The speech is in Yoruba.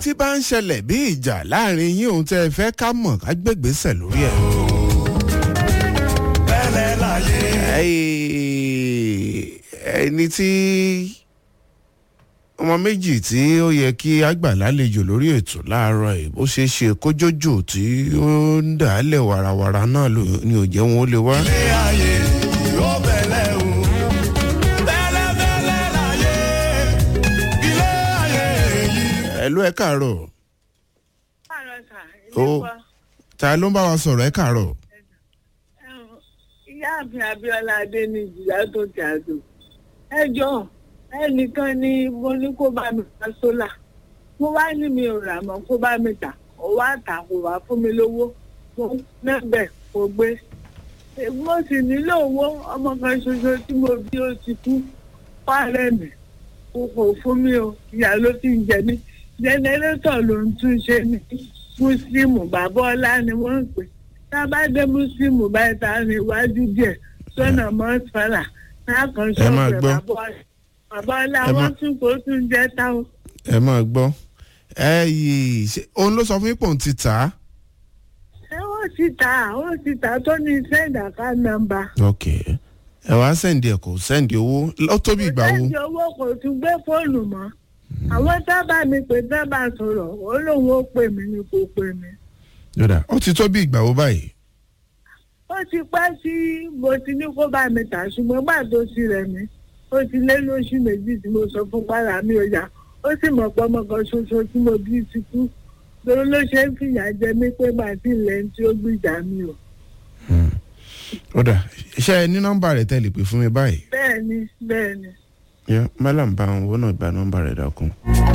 tí bá ń ṣẹlẹ̀ bí ìjà láàrin yín òun tẹ́ ẹ fẹ́ ká mọ̀ ká gbégbèsè lórí ẹ̀. bẹ́lẹ̀ láyé. ẹni tí ọmọ méjì tí ó yẹ kí àgbà lálejò lórí ètò láàárọ̀ ẹ̀ bó ṣe ṣe kójójò tí ó ń dà á lẹ̀ wàràwàrà náà ni ò jẹ́ wọn ó lè wá. ilé ayé yóò bẹ̀lẹ̀ o. bẹ́lẹ̀ bẹ́lẹ̀ láyé. ilé ayé yìí. ẹ ló ẹ káàárọ̀ Káàárọ̀ sà, Ó. ilé wa. ta ló ń bá wa sọ̀rọ̀ ẹ káàárọ̀. Ẹ̀hún, Ìyáàfin Abíọ́lá Adé ní ìjìyà tó ti àdó. Ẹ jọ ẹnìkan ni mo ní kó bá mi ta sólà. Mo wá ní mi ò rà mọ́ kó bá mi tà. Ó wá tà kò wá fún mi lówó. Mo mẹ́bẹ̀ kò gbé. Mo sì nílò owó ọmọ kan ṣoṣo tí mo bí ó ti kú. Pààrẹ̀ mi. Kò kò fún mi o. Ìyá ló ti ń jẹ mí. Jẹnẹrétọ̀ ló ń tún ṣe ní Mùsùlùmù bàbá ọlá ni wọ́n ń pè tá a bá dé Mùsùlùmù báyìí tá a rìn iwájú díẹ̀ sọ́nà mọ́sálà náà kan Ẹ máa ṣọ́ọ̀bù gbọ́. bàbá ọlá bàbá ọlá Ẹ máa- wọ́n tún kó tún jẹ́ táwọn. ẹ máa gbọ́ ẹ yìí ṣe òun ló sọ fún yín pé òun ti tà á. ṣé wọ́n ti tà wọ́n ti tà tó ní send account number. ok ẹ wá sẹ́ǹdì ẹ̀ kò sẹ́ǹdì owó ó tó bí ìgbà wo. send owó kò tún gbé fóònù mọ́ àwọn tábà mi pé tábà sọ̀rọ̀ ó lóun ó pè mí ni kò pè mí. yọ̀dà ó ti tó bí ìgbà wo báyìí. ó ti pẹ́ sí mo ti ní kó bá mi tà ṣùgbọ́n gbà tó ti rẹ̀ mí ó ti lé lóṣù méjì tí mo sọ fún para mi ò yá ó sì mọ̀ pé ọmọ kan ṣoṣo tí mo bí ti kú torí ló ṣe ń fìyà jẹ mí pé màá ti lẹ̀ ń tí ó gbìjà mi o. yọ̀dà ṣe ẹ ní nọ́mbà rẹ̀ tẹ́lẹ̀ pé fún mi báyìí. bẹ́ẹ̀ ni bẹ́ẹ̀ ni. yẹ mẹ́làm bá wọn wọ́n náà gba nọ́mbà rẹ̀ dákun.